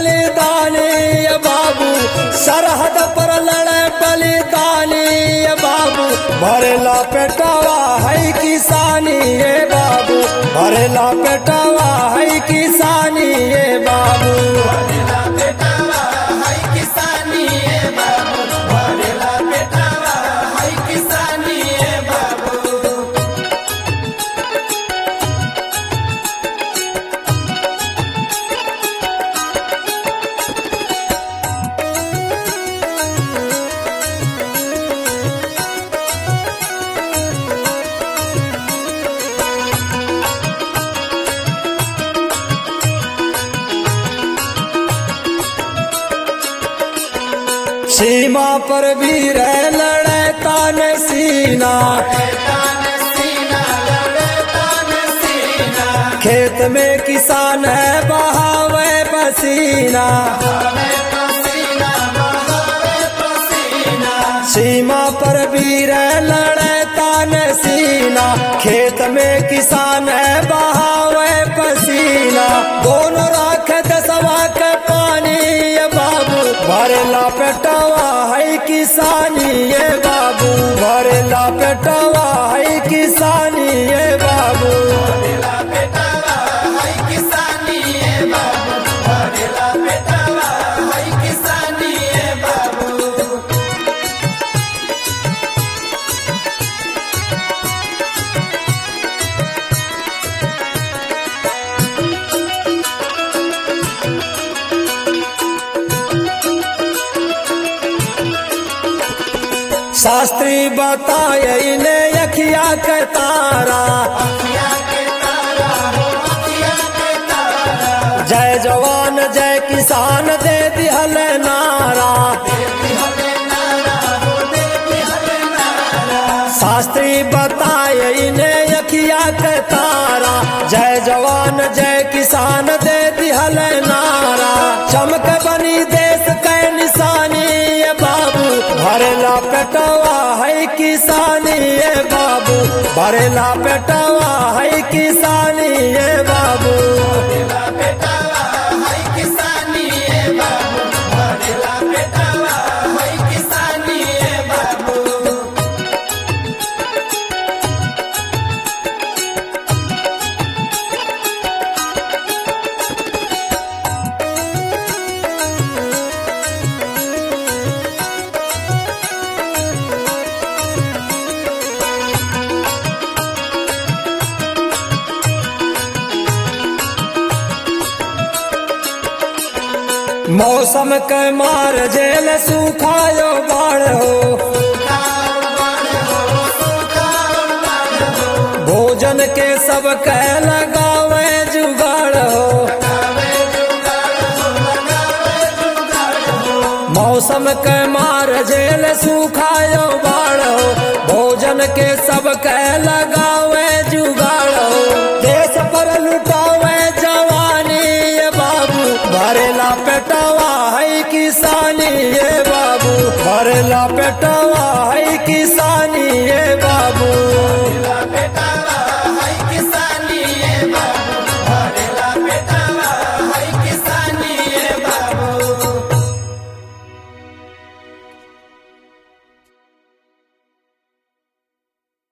बलिदानी ये बाबू सरहद पर लड़े बलिदानी ये बाबू भरेला पेटावा है किसानी ये बाबू भरेला पेटावा है किसानी ये बाबू भरेला बेटावा है किसानी है बाबू भरेला बेटावा है किसानी है बाबू सीमा पर वीर लड़े तान सीना तान सीना लड़े तान सीना खेत में किसान है बहावे पसीना हमें पसीना बहावे पसीना सीमा पर वीर लड़े तान सीना खेत में किसान है बहावे पसीना दोनों राख दसवा के पानी ये बाबू भरेला पेटावा है किसानी ये बाबू भरेला पेटावा है किसानी ये बाबू भरेला बेटावा है किसानी है बाबू भरेला बेटावा है किसानी है बाबू शास्त्री बताए इन्हें अखिया के तारा अखिया के तारा हो अखिया के तारा जय जवान जय किसान दे दिहल नारा देवी हले नारा हो देवी हले नारा शास्त्री बताए इन्हें अखिया के तारा जय जवान जय किसान दे दिहल नारा चमक बनी देश के निशानी ये बाबू भरेला पेटवा है किसानी ये बाबू भरेला पेटवा है किसानी ये बाबू भरेला बेटावा है किसानी है बाबू भरेला बेटावा है किसानी है बाबू मौसम के मार जेल सुखायो बाढ़ हो भोजन के सब के लगावे जुगाड़ हो मौसम के मार जेल सुखायो बाढ़ हो भोजन के सब के लगावे जुगाड़ हो देश पर लुटावे जवानी ये बाबू भरेला पेटावा है किसानी ये बाबू भरेला पेटावा